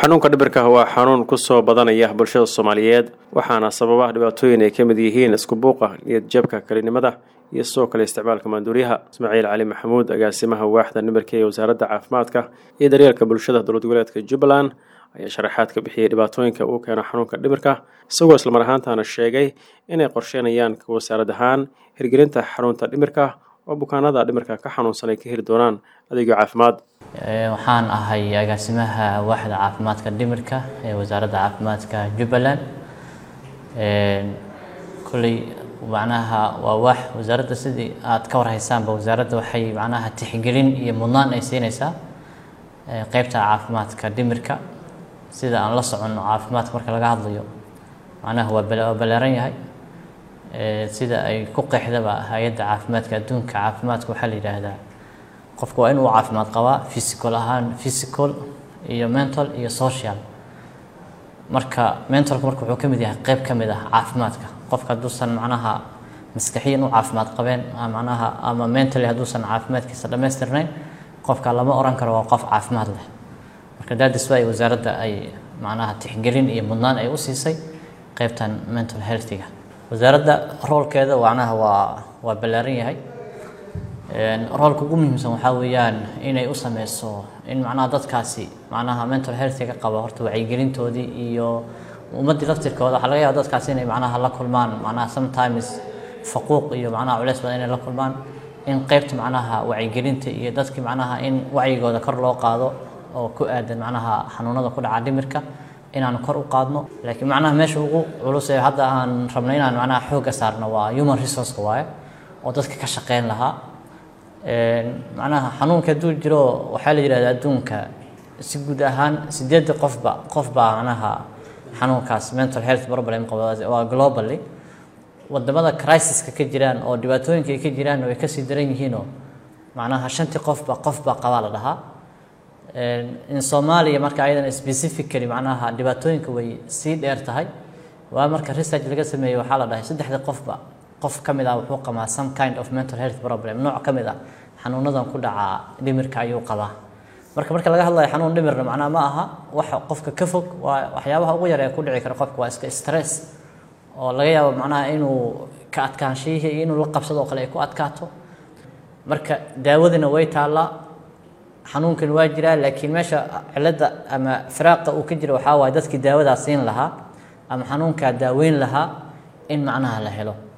xanuunka dhibirka waa xanuun kusoo badanaya bulshada soomaaliyeed waxaana sababa dhibaatooyin ay ka mid yihiin isku buuqa niyad jabka kelinimada iyo sidoo kale isticmaalka maanduuryaha ismaaciil cali maxamuud agaasimaha waaxda dhimirka ee wasaaradda caafimaadka iyo daryeelka bulshada dowlad goboleedka jubbaland ayaa sharaxaad ka bixiyey dhibaatooyinka uu keeno xanuunka dhimirka isagoo islamar ahaantaana sheegay inay qorsheynayaan ka wasaarad ahaan hirgelinta xarunta dhimirka oo bukaanada dhimirka ka xanuunsan ay ka heli doonaan adeegyo caafimaad waxaan ahay agaasimaha waaxda caafimaadka dhimirka ee wasaaradda caafimaadka jubbaland kolley macnaha waa waax wasaaradda sidii aad ka warhaysaanba wasaaradda waxay macnaha tixgelin iyo mudnaan ay siinaysaa qeybta caafimaadka dhimirka sida aan la soconno caafimaadka marka laga hadlayo macnaha waa waa ballaaran yahay sida ay ku qeexdaba hay-adda caafimaadka adduunka caafimaadka waxaa la yidhaahdaa qofku waa inuu caafimaad qabaa physical ahaan physical iyo mental iyo social marka mentalku marka wuxuu ka mid yahay qeyb ka mid ah caafimaadka qofka hadduusan macnaha maskaxiyan u caafimaad qabeen macnaha ama mentally hadduusan caafimaadkiisa dhammaystirnayn qofka lama oran karo waa qof caafimaad leh marka daadis waa wasaaradda ay macnaha tixgelin iyo mudnaan ay u siisay qeybtan mental healthiga wasaaradda roolkeeda macnaha waa waa ballaaran yahay roolka ugu muhiimsan waxaa weeyaan inay u sameyso in macnaha dadkaasi macnaha mental healthiga qaba horta wacyigelintoodii iyo ummaddii laftirkooda waxaa laga yaaba dadkaasi inay macnaha la kulmaan macnaha sometimes faquuq iyo macnaha culeys badan inay la kulmaan in qeybta macnaha wacyigelinta iyo dadkii macnaha in wacyigooda kor loo qaado oo ku aadan macnaha xanuunada ku dhaca dhimirka inaan kor u qaadno laakiin macnaha meesha ugu culus ee hadda aan rabno inaan macnaha xoogga saarno waa human resourceka waaye oo dadka ka shaqeyn lahaa macnaha xanuunka hadduu jiro waxaa la yidhahda adduunka si guud ahaan sideedda qofba qof baa macnaha xanuunkaas mental health problem qaba waa globally wadamada crisiska ka jiraan oo dhibaatooyinka ay ka jiraan way kasii daran yihiinoo macnaha shantii qofba qofba qabaa la dhahaa in soomaaliya marka ayadan specifically macnaha dhibaatooyinka way sii dheer tahay waa marka research laga sameeyey waxaa la dhahay saddexdii qofba qof ka mid ah wuxuu qabaa some kind of mental health problem nooc ka mid ah xanuunadan ku dhaca dhimirka ayuu qabaa marka marka laga hadlayo xanuun dhimirna macnaha ma aha waxa qofka ka fog waa waxyaabaha ugu yar ee ku dhici kara qofka waa iska stress oo laga yaabo macnaha inuu ka adkaanshihii iyo inuu la qabsado oo kale ay ku adkaato marka daawadina way taallaa xanuunkan waa jiraa laakiin meesha cilada ama firaaqa uu ka jira waxaa waaye dadkii daawadaa siin lahaa ama xanuunkaa daaweyn lahaa in macnaha la helo